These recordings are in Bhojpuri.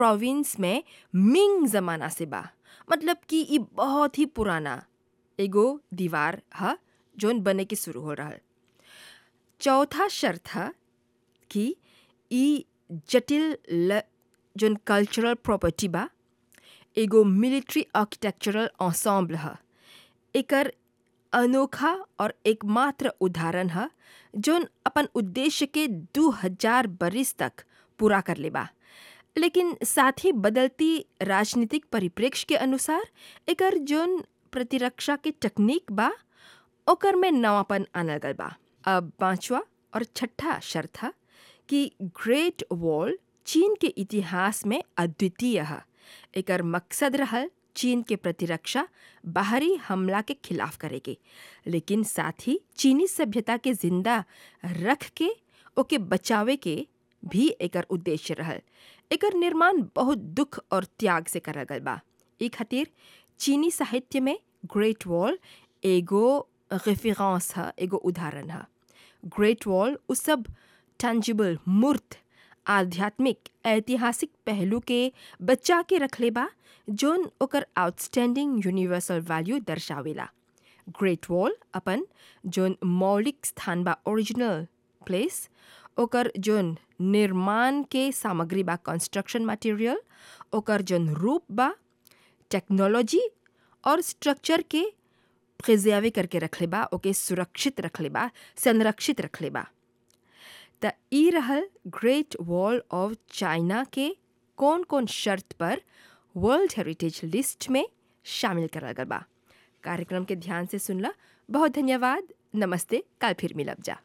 प्रोविंस में मिंग ज़माना से बा मतलब कि ई बहुत ही पुराना एगो दीवार ह जौन बने के शुरू हो रहल चौथा शर्त ह कि ई जटिल ल जौन कल्चरल प्रॉपर्टी बा एगो मिलिट्री आर्किटेक्चरल ensemble ह एकर अनोखा और एकमात्र उदाहरण ह जौन अपन उद्देश्य के दू हजार बरिस तक पूरा कर ले बा लेकिन साथ ही बदलती राजनीतिक परिप्रेक्ष्य के अनुसार एकर जौन प्रतिरक्षा के तकनीक बा ओकर में नवापन आनल गल बा अब पांचवा और छठा शर्त ह कि ग्रेट वॉल चीन के इतिहास में अद्वितीय ह एकर मकसद रहल चीन के प्रतिरक्षा बाहरी हमला के खिलाफ करे के लेकिन साथ ही चीनी सभ्यता के जिंदा रख के ओके बचावे के भी एकर उद्देश्य रहल एकर निर्माण बहुत दुख और त्याग से करल गल बा ई खातिर चीनी साहित्य में ग्रेट वॉल एगो रेफरेंस ह एगो उदाहरण ह ग्रेट वॉल उ सब टैंजिबल मूर्त आध्यात्मिक ऐतिहासिक पहलू के बचा के रखले बा जौन ओकर आउटस्टैंडिंग यूनिवर्सल वैल्यू दर्शावेला ग्रेट वॉल अपन जौन मौलिक स्थान बा ओरिजिनल प्लेस ओकर जौन निर्माण के सामग्री बा कंस्ट्रक्शन मटेरियल ओकर जौन रूप बा टेक्नोलॉजी और स्ट्रक्चर के प्रिजर्वे करके रखले बा ओके सुरक्षित रखले बा संरक्षित रखले बा त ई रहल ग्रेट वॉल ऑफ चाइना के कौन कौन शर्त पर वर्ल्ड हेरिटेज लिस्ट में शामिल करल गल बा कार्यक्रम के ध्यान से सुनला बहुत धन्यवाद नमस्ते कल फिर मिलब जा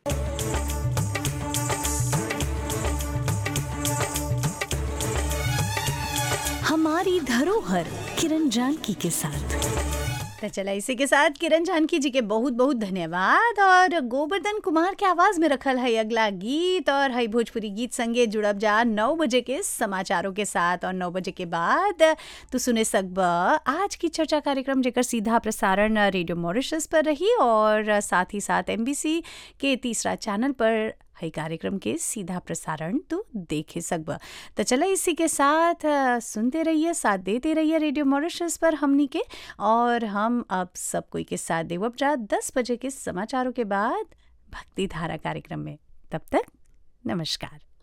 हमारी धरोहर किरण जानकी के साथ तो चला इसी के साथ किरण जानकी जी के बहुत बहुत धन्यवाद और गोवर्धन कुमार के आवाज में रखल है अगला गीत और है भोजपुरी गीत संगे जुड़ब जा नौ बजे के समाचारों के साथ और नौ बजे के बाद तो सुने सकब आज की चर्चा कार्यक्रम जेकर सीधा प्रसारण रेडियो मॉरिशस पर रही और साथ ही साथ एमबीसी के तीसरा चैनल पर है कार्यक्रम के सीधा प्रसारण तो देखे सकब तो चला इसी के साथ अ, सुनते रहिए साथ देते रहिए रेडियो मॉरिशस पर हमनी के और हम अब सब कोई के साथ देवब जा दस बजे के समाचारों के बाद भक्ति धारा कार्यक्रम में तब तक नमस्कार